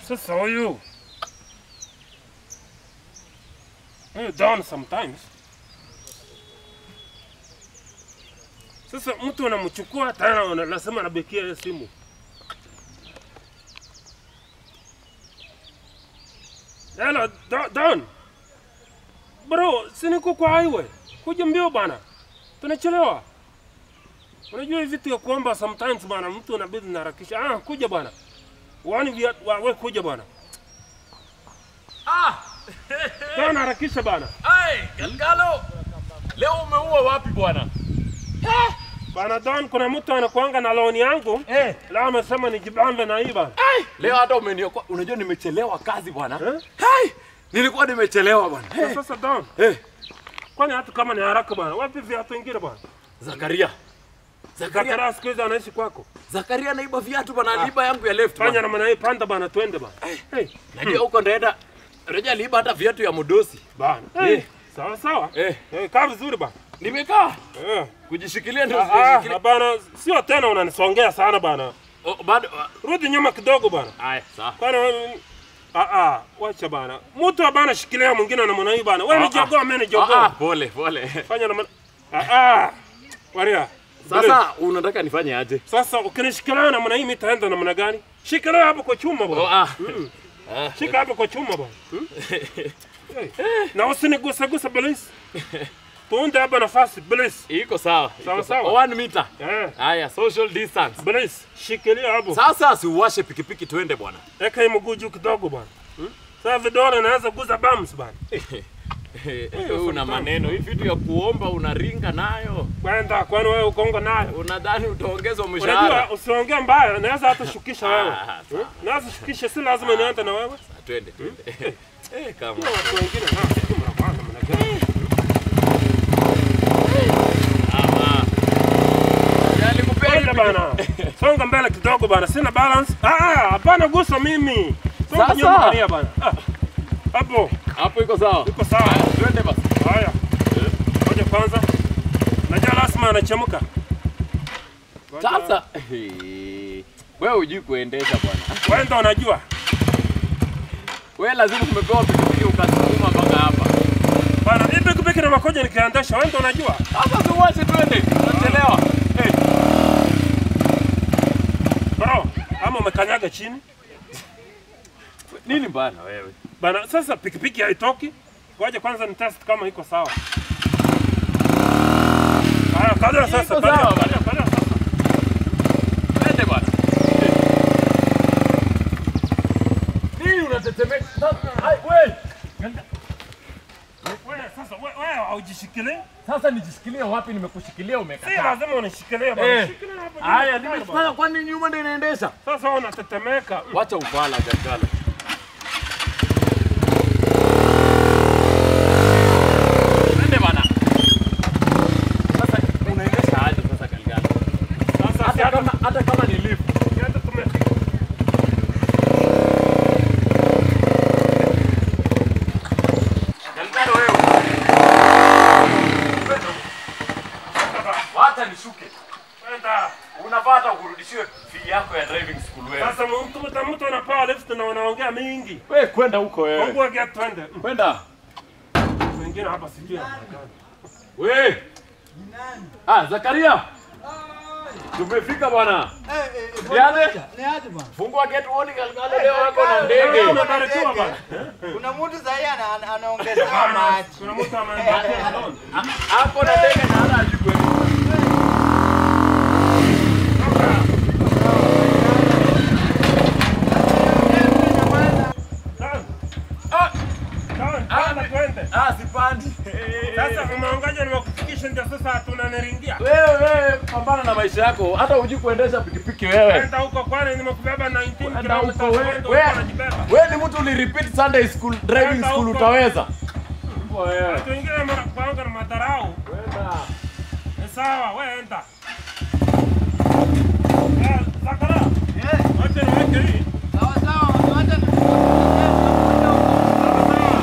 Sasa huyu huyu down sometimes. Sasa mtu anamchukua tena unasema anabekia hiyo simu. Hello, Do- Don. Bro, si niko kwa highway. Kuja mbio bana. Tunachelewa. Unajua hivi vitu ya kuomba sometimes bana mtu anabidi naharakisha. Ah, kuja bana. Wani vya wa, we kuja bana. Ah! Don harakisha bana. Ai, Galgalo. Leo umeua wapi bwana? Bana Don, kuna mtu anakuanga na loan yangu. Eh. Leo amesema nijibambe na hii bana. Ai, leo hata umeniokoa. Unajua nimechelewa kazi bwana. Eh? Hai! Nilikuwa nimechelewa bwana. Na Sasa Don, Eh, kwani hata kama ni haraka bana, wapi viatu vingine bana? Zakaria. Zakaria, Zakaria siku hizi anaishi kwako. Zakaria naiba viatu bana, aliiba yangu ya left Fanya bana. namna hii, panda bana, twende bana. Hey, Najua huko ndaenda. Unajua aliiba hata viatu ya Mudosi. bana. Hey, Eh. sawa sawa. Eh, Eh, kaa vizuri bana. nimekaa Eh. kujishikilia ndio Ah, ah, sijishikilia. bana, sio tena unanisongea sana bana. Oh, bado Rudi nyuma kidogo bana. Haya, sawa. Kwani wewe- ah ah, wacha bana. Mtu bana shikilia mwingine na mwana hii bana. Wewe ni Ah, ah. jogoo, mimi ni Ah, ah, jogoo. pole pole. Fanya na maana. Ah ah. Waria. Sasa unataka nifanye aje? Sasa ukinishikilia na mwana hii mimi taenda namna gani? Shikilia hapo kwa chuma Oh, bana. ah. Mm. Ah, Shika hapo kwa chuma bana. Hmm? Hey. Na usiniguse guse bilisi. Tuunde hapa nafasi bilisi. Iko sawa. Sawa, iko sawa. One meter. Eh, Haya, social distance. bilisi. Shikilia hapo. Sasa siuwashe pikipiki tuende bwana. Eka hii mguu juu kidogo bana. Hmm? Sasa vidole naanza guza bums bana. Wewe una maneno hii vitu ya kuomba unaringa nayo. Kwenda kwani wewe ukongo nayo. Unadhani utaongezwa Unajua mshahara? usiongee mbaya, naweza hata shukisha wewe. Ah, sawa. Hmm? Naweza shukisha, si lazima niende na wewe. Ah, Twende, twende. Eh, kama. Kuna watu wengine na sijui mnapanga mna gani. Ama. Yaani kupea Kwenda hivi- bana. Songa mbele kidogo bana, sina balance. Ah ah, hapana gusa mimi. Songa Sasa. nyuma Maria bana. Ah. Hapo, Hapo iko sawa. iko sawa. Haya, Twende basi. Haya. Ngoja kwanza. Najua lazima anachemka. Ngoja. Sasa eh, wewe hujui kuendesha bwana. wewe ndo unajua. Wewe lazima umepewa pikipiki ukasukuma mpaka hapa. Bana, hii pikipiki na makoja nikiendesha, wewe ndo unajua. Sasa tuwache twende. Tunachelewa. Eh, Bro, ama umekanyaga chini. nini bana wewe? Bana, sasa pikipiki haitoki. Ngoja kwanza ni test kama iko sawa. Haya, kalia sasa, Iko kalia, sawa, kalia, kalia sasa. Twende bwana. Nini unatetemeka? Sasa ai wewe. Wewe sasa wewe wewe haujishikilie? Sasa nijishikilie wapi? Nimekushikilia Si umekataa. lazima unishikilie bana. Eh. Shikilia hapo. Haya, juu. nimeshikana kwani nyuma ndio inaendesha? Sasa wewe unatetemeka. Wacha ufala gagala. Twende bana. Sasa unaendesha aje sasa Galgala? Sasa si Hata hata kama hata kama ni lift. si hata tumefika. Galgala wewe. Wacha nishuke. Kwenda. Unapata kurudishiwe fee yako ya driving school wewe. Sasa mtu mtu mtu anapewa lift na wanaongea mingi. Wewe kwenda huko wewe. Mungu get twende. Kwenda. Wengine hapa sijui anaonekana. We! Ah, Zakaria! Tumefika bwana. Niaje? Niaje bwana? Fungua gate uone Galgala leo wako na Wewe ndege. umebarikiwa bana. Kuna mtu sahii ana- ana- anaongezewa maji. Kuna mtu ameenda alone. Ako na ndege na hana ajui kweli. Dan, Ah, dan, Ah, dan, twende. ah sipandi. Sasa umeongoja nimekufikisha ndio sasa hatuna niringia. Wewe wewe pambana na maisha yako. Hata hujui kuendesha pikipiki wewe. Kwenda huko kwani nimekubeba 19 Kwenda huko kilometers wewe. kwenda Wewe huko unajibeba. wewe ni mtu ulirepeat Sunday school driving Kwenda school huko. utaweza. Wewe. Watu wengine wanakuanga na madharau. Kwenda. Ni sawa, wewe enda. Eh, Zakara, Eh, wacha niweke hii. sawa sawa, wacha ni- Sawa, sawa.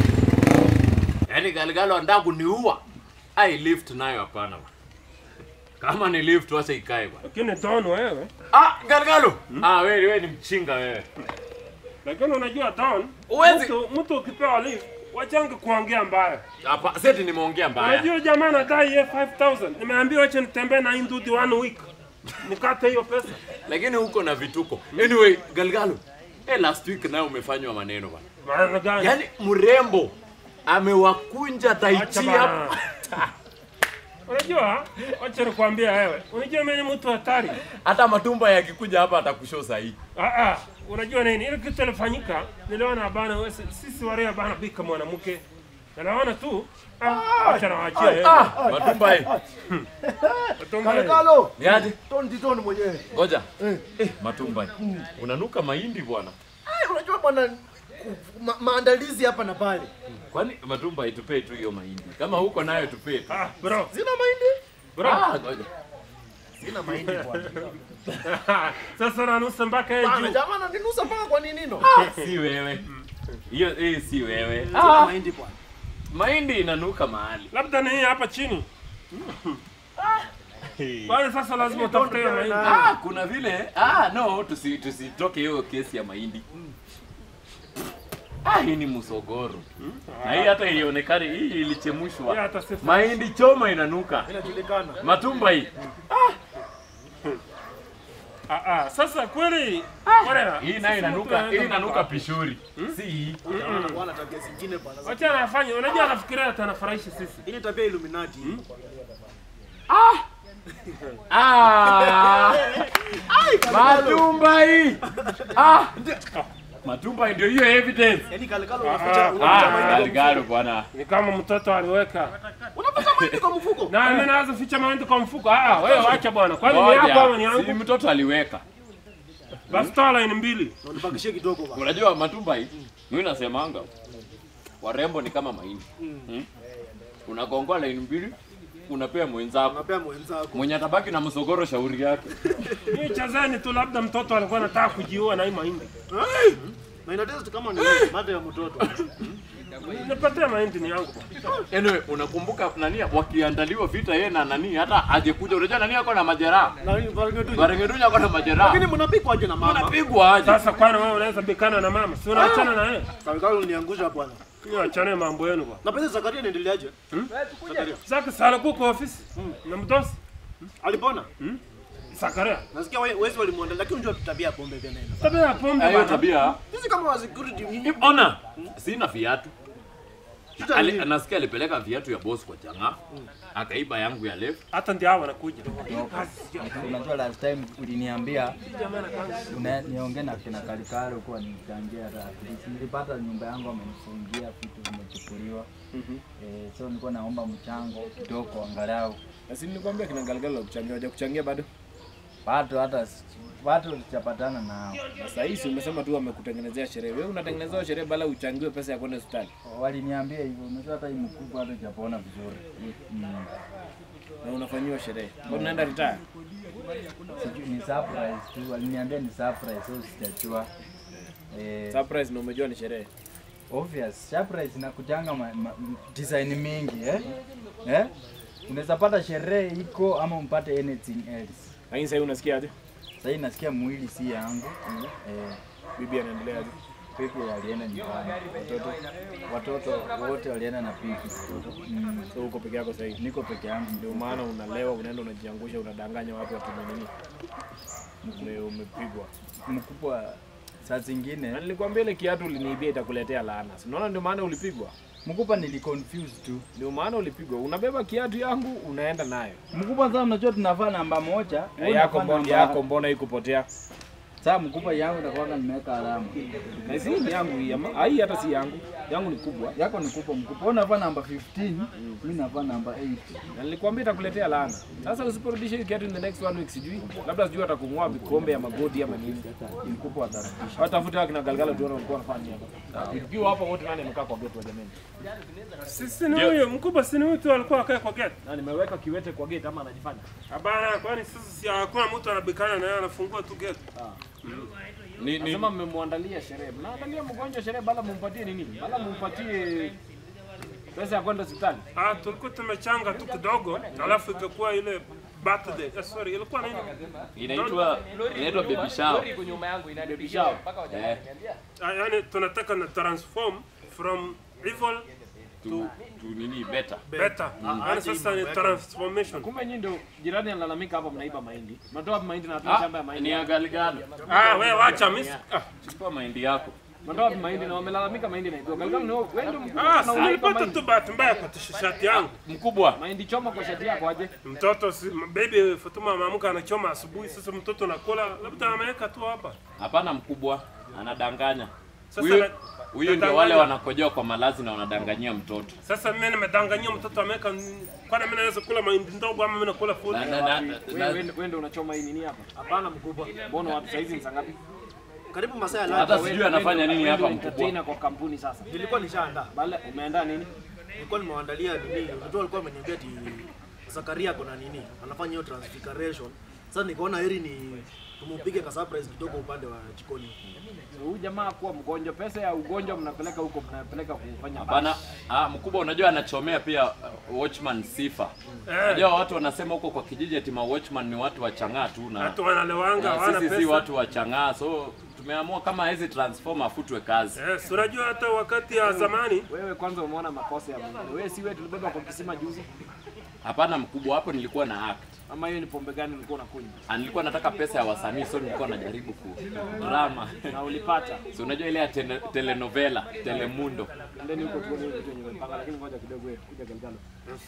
Yaani Galgala anataka kuniua. Ai lift nayo hapana. bwana. Kama ni lift wacha ikae bwana. Lakini Don wewe, Ah, Galgalo. Ah, wewe wewe ni mchinga wewe. lakini unajua Don, Huwezi- mtu mtu ukipewa lift wachange kuongea mbaya. Hapa seti nimeongea mbaya. Unajua jamaa anadai yeye 5000. Nimeambiwa acha nitembee na hii ndudi one week. Nikate hiyo pesa. Lakini huko na vituko. Anyway, Galgalo. Eh, last week nayo umefanywa maneno bwana. Maana gani? Yaani mrembo amewakunja Acha taichi bana. hapa. Unajua, wacha nikwambie wewe. Unajua mimi ni mtu hatari. Hata matumba yakikuja hapa atakushow sahihi. Ah ah, unajua nini? Ile kitu ilifanyika, niliona bana wewe sisi warea bana bika mwanamke. Na naona tu ah, acha nawaachia yeye. Ah, matumba hii. Watumbe. Kalekalo. Ni aje? Tondi tondi mwenyewe. Ngoja. Eh, matumba hii. Unanuka mahindi bwana. Ai, unajua bwana ma, maandalizi hapa na pale. Kwani matumba itupee tu hiyo mahindi. Kama huko nayo tupee tu. Ah, bro. Sina mahindi. Bro. Ah, ngoja. Sina mahindi bwana. Sasa nanusa mpaka yeye Bana juu. jamaa ananinusa mpaka kwa nini no? Si wewe. Hiyo hii si wewe. Sina Ah, mahindi bwana. mahindi inanuka mahali. Labda ni hii hapa chini. Bwana sasa lazima utafute hiyo mahindi. Ah, kuna vile. Ah, no, tusi tusitoke hiyo kesi ya mahindi. Ah, hii ni musogoro. Na hii hata ilionekana hii Hii ilichemushwa. hata si Mahindi choma inanuka. Inajulikana. Matumba hii. Ah ah, sasa kweli bwana. Hii nayo inanuka, hii inanuka pishori. Si hii. Jamaa bwana tabia zingine bwana. Wacha anafanya, unajua anafikiria atanafurahisha sisi. Hii ni tabia Illuminati. Ah! Matumba hii. Ah! Matumba hii ndio hiyo evidence. Yaani Kalekalo Ah, unaficha ah, unaficha Ah, mahindi. kwa Galgalo bwana. Ni kama mtoto aliweka. mfuko. Unaficha mahindi kwa mfuko. Na mimi naweza ficha mahindi kwa mfuko. Ah, ah, wewe acha bwana. Kwani ni yako ama ni Ngoja, si yangu? mtoto aliweka. Basi toa line mbili. Na unibakishie kidogo bwana. Unajua matumba hii, mimi nasemanga warembo ni kama mahindi. Hmm? Unagongoa laini mbili, unapea mwenzako. Unapea mwenzako. Mwenye atabaki na msogoro shauri yake. Ni chazeni tu labda mtoto alikuwa anataka kujiua na hii mahindi. Na ina taste kama ni mate ya mtoto. Nipatie mahindi ni yangu bwana. Anyway, unakumbuka nani wakiandaliwa vita yeye na nani hata ajekuja unajua nani ako na majeraha. Na hii baraka tu. Barengedunya ako na majeraha. Lakini mnapikwa aje na mama? Unapigwa aje? Sasa kwani wewe unaweza bikana na mama? Si unaachana na yeye? Kalekalo uliniangusha bwana. Ni achane mambo yenu bwana. Na pesa Zakaria inaendeleaje? Zakaria. Sasa sala kwa ofisi. Na mdosi. Alipona? Sakaria. Nasikia we- wezi walimwandalia lakini unajua tabia ya pombe tena ina. Tabia ya pombe Hiyo bwana. tabia. Sisi kama wa security ni Ona, sina viatu. Shida Ali, ni- nasikia alipeleka viatu ya boss kwa changa. Akaiba yangu ya left. Hata ndio hao wanakuja. Unajua last time uliniambia una- niongee na kina Kalikalo kuwa nichangia hata at least. Nilipata nyumba yangu amenifungia vitu vimechukuliwa. Eh, so nilikuwa naomba mchango kidogo angalau. Basi nilikwambia kina Galgalo kuchangia, waja kuchangia bado. Watu hata s- watu tuchapatana nao. Sasa hii si umesema tu wamekutengenezea sherehe. Wewe unatengenezewa sherehe bala uchangiwe pesa ya kwenda hospitali. Waliniambia hivyo. Unajua hata hii mkubwa hata hajapona vizuri. Mm. Na unafanyiwa sherehe. Kwa unaenda retire. Sijui ni surprise tu. Waliniambia ni surprise so sijajua. Eh, Surprise na umejua ni sherehe. obvious surprise inakujanga ma, ma, design mingi eh? Eh? Unaweza pata sherehe iko ama umpate anything else. Lakini sasa unasikia aje? Sasa hii nasikia mwili si yangu. Eh, Bibi anaendelea aje? pipi alienda nyumbani. Watoto watoto wote walienda na pipi. Mm. So uko peke yako sasa hivi. Niko peke yangu Ndio maana unalewa, unaenda unajiangusha, unadanganya watu watu nini? Ume, umepigwa. mkubwa saa zingine Na nilikwambia ile kiatu uliniibia itakuletea laana. Si unaona ndio maana ulipigwa? mkubwa niliconfuse tu. Ndio maana ulipigwa. Unabeba kiatu yangu unaenda nayo. Mkubwa sasa unajua tunavaa namba moja. wewe Yako unavaa mbona namba- yako mbona ikupotea? Sasa mkubwa yangu itakuwa nimeweka alama. Na si ni yangu hii ama hii hata si yangu. Yangu ni kubwa. Yako ni kubwa mkubwa. Wewe unavaa namba 15, mimi navaa namba 8. Na nilikwambia itakuletea laana. Sasa usiporudisha hii kiatu in the next one week sijui. Labda sijui atakung'oa vikombe ya magoti ama nini. Mkubwa atarudisha. Watafuta wakina Galgala tuone walikuwa wanafanya hapa. Tukiwa hapa wote nani amekaa kwa gate wa jamani? Sisi ni huyo mkubwa, si ni huyu tu alikuwa akae kwa gate. Na nimeweka kiwete kwa gate ama anajifanya? Hapana, kwani sasa si hakuna mtu anabikana na yeye anafungua tu gate. Ni, ni, Nasema mmemwandalia sherehe. Mnaandalia mgonjwa sherehe bala mumpatie nini? Bala mumpatie pesa ya kwenda hospitali. Ah, tulikuwa tumechanga tu kidogo, alafu ikakuwa ile birthday. Eh, sorry, ilikuwa nini? Inaitwa inaitwa baby shower. iko nyuma yangu ina baby shower. Eh, Ah, yani tunataka na transform from evil tu, tu nini better. better. Yani sasa ni transformation. Kumbe nyinyi ndio jirani analalamika hapa mnaiba mahindi. Mnatoa wapi mahindi na hatuna Ah, shamba ya mahindi. ni ya Galgalo. Ah, wewe wacha miss. Ah, Chukua mahindi yako. Mnatoa wapi mahindi na wamelalamika mahindi naibiwa. Galgalo ni wewe ndio mkubwa ah, na si unaiba nilipata mahindi. tu bahati mbaya kwa shati yangu. Mkubwa. Mahindi choma kwa shati yako aje? Mtoto si, baby Fatuma ameamka anachoma asubuhi, sasa mtoto nakula, labda ameweka tu hapa. Hapana mkubwa. Anadanganya. Sasa Huyu na- huyu ndio nadanganya. wale wanakojoa kwa malazi na wanadanganyia mtoto. Sasa mimi nimedanganyia mtoto ameweka, kwani mimi naweza kula mahindi ndogo ama mimi nakula full? Na, na, na, Wewe na, wewe wewe ndio unachoma hii nini hapa? Hapana mkubwa. Mbona watu saizi ni saa ngapi? Karibu masaa ya hata lunch. sijui anafanya nini Wewe hapa ndio mkubwa. entertainer kwa kampuni sasa. Nilikuwa nishaandaa. Bale umeandaa nini? Nilikuwa nimewaandalia nini? Mtu alikuwa ameniambia ati Zakaria kuna nini? Anafanya hiyo transfiguration. Sasa nikaona heri ni tumupige ka surprise kidogo upande wa jikoni. So, Huyu jamaa kuwa mgonjwa, pesa ya ugonjwa mnapeleka huko, mnapeleka kufanya Hapana, ah, mkubwa unajua anachomea pia uh, watchman sifa. Eh, Unajua watu wanasema huko kwa kijiji ati ma watchman ni watu wa chang'aa tu na watu wanalewanga, na hawana sisi si pesa. watu wa chang'aa, so tumeamua kama hizi transform afutwe kazi. Yes, unajua hata wakati ya zamani Wewe kwanza umeona makosa ya mwingine. Wewe si wewe tulibeba kwa kisima juzi, Hapana mkubwa, hapo nilikuwa na act. ama hiyo ni pombe gani ulikuwa unakunywa Ah, Nilikuwa nataka pesa ya wasanii, so nilikuwa najaribu ku drama. na ulipata? So unajua ile ya tele, telenovela, Telemundo. Ndeni huko tuone hiyo vitu yenye umepanga, lakini ngoja kidogo wewe kuja Galgalo.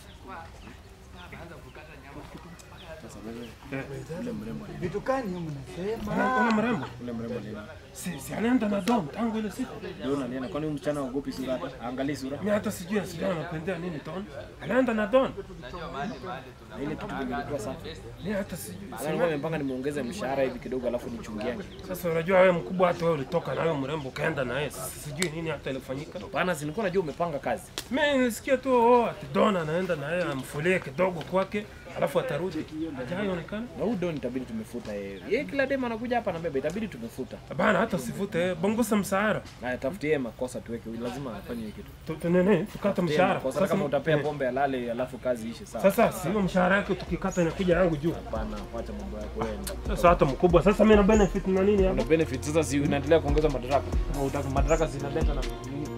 Vitu gani mnasema? Unaona mrembo? Ule mrembo ni Si, si anaenda na dom tangu ile siku. ndio unaniona, kwani huyu msichana haogopi sura hata? Angalia sura. Mimi hata sijui asijui anapendea nini don. Anaenda na don. Na ile kitu kimekuwa safi. Mimi hata sijui. Sasa nilikuwa nimepanga nimuongeze mshahara hivi kidogo alafu nichungiane. Sasa unajua wewe mkubwa, hata wewe ulitoka na wewe mrembo ukaenda na yeye. Sasa sijui nini hata ilifanyika. Hapana, si nilikuwa najua umepanga kazi. Mimi nilisikia tu oh, ati don anaenda na yeye amfulie kidogo kwake, alafu atarudi. Hajaonekana. Na huyu Don itabidi tumefuta yeye. Yeye kila dem anakuja hapa na beba, itabidi tumefuta. Bana hata usivute bongosa msahara. Na tafutie yeye makosa tuweke, lazima afanye hiyo kitu. Tu- tu- nini? Tukate mshahara. Kosa kama utapea eh, pombe alale alafu kazi ishe sawa. Sasa si hiyo mshahara yake tukikata inakuja yangu juu. Hapana, wacha mambo yako wewe. Sasa hata mkubwa, sasa mimi na benefit na nini hapa? Una benefit sasa, si unaendelea kuongeza madaraka. Na utaka madaraka zinaleta na nini?